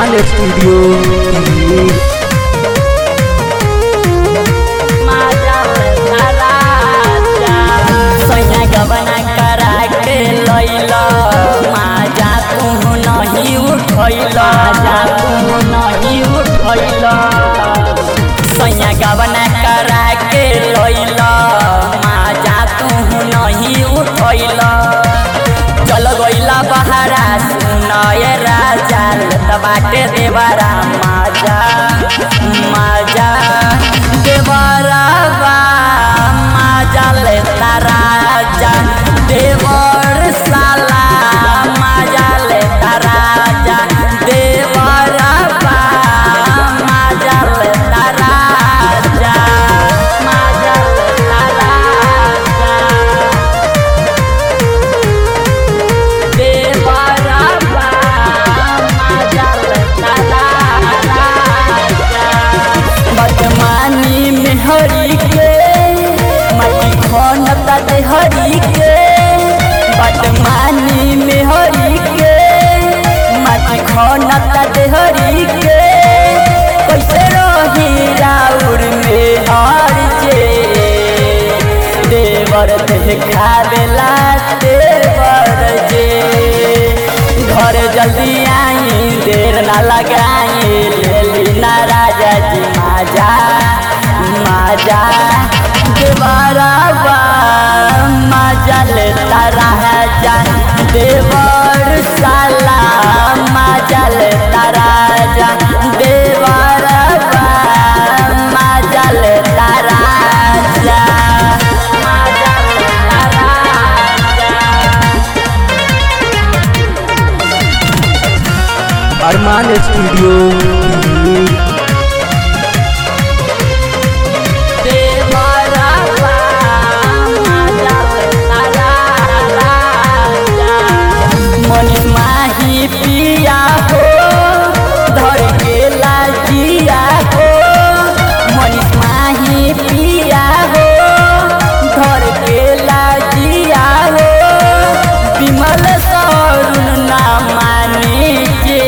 अरमान studio Delhi सैया गबना करा के लैल माजा तू नहीं उठैल जा तू नहीं उठैल सैया गबना करा के लैल माजा तू नहीं उठैल चल गइला बहारा सुनय राजा लत बाटे देवरा माजा माजा देवरा बा माजा लेता राजा देवर साला माजा लेता राजा देवरा बा माजा लेता राजा माजा लेता राजा देवरा बा माजा लेता राजा बदमानी में हरी के मटी खनता दे हरी के बदमानी में हरी के मटी खनता दे हरी के कैसे रही राउर में हर जे देवर देखा बेला देवर जे घर जल्दी आई देर ना लगाई ले ली ना राजा जी माजा माजा देवरा बा माजा लेता राजा देवर साला माजा लेता राजा देवरा बा माजा लेता राजा माजा लेता राजा अरमान स्टूडियो दिल्ली देवरा बा माजा लेता राजा मनी माही पिया हो धर के लाजिया हो मनी माही पिया हो धर के लाजिया हो विमल सरुण ना मानी जे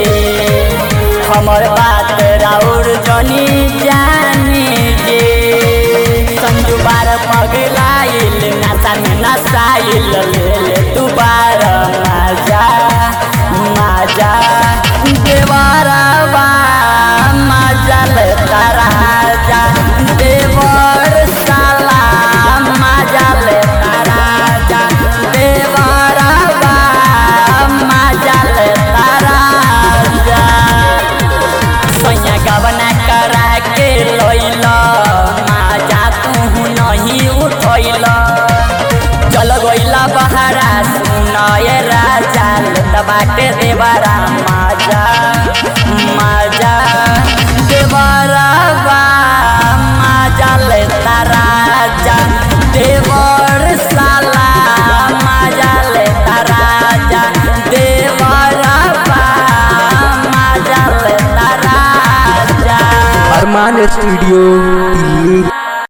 हमर बात राउर जनी जानी जे संजू बार पगलाइल नशा में नसाइल ले ले तू बार माजा माजा देवारा बा माजा लेता राजा देवर साला माजा लेता राजा देवारा बा माजा लेता राजा सैया गबना करा के लैल माजा तू नहीं उठैल चल गइला बहारा सुनय राजा लेत बाटे देवरा माजा माजा देवरा बा माजा लेता राजा देवर साला माजा लेता राजा देवरा बा माजा लेता राजा अरमान स्टूडियो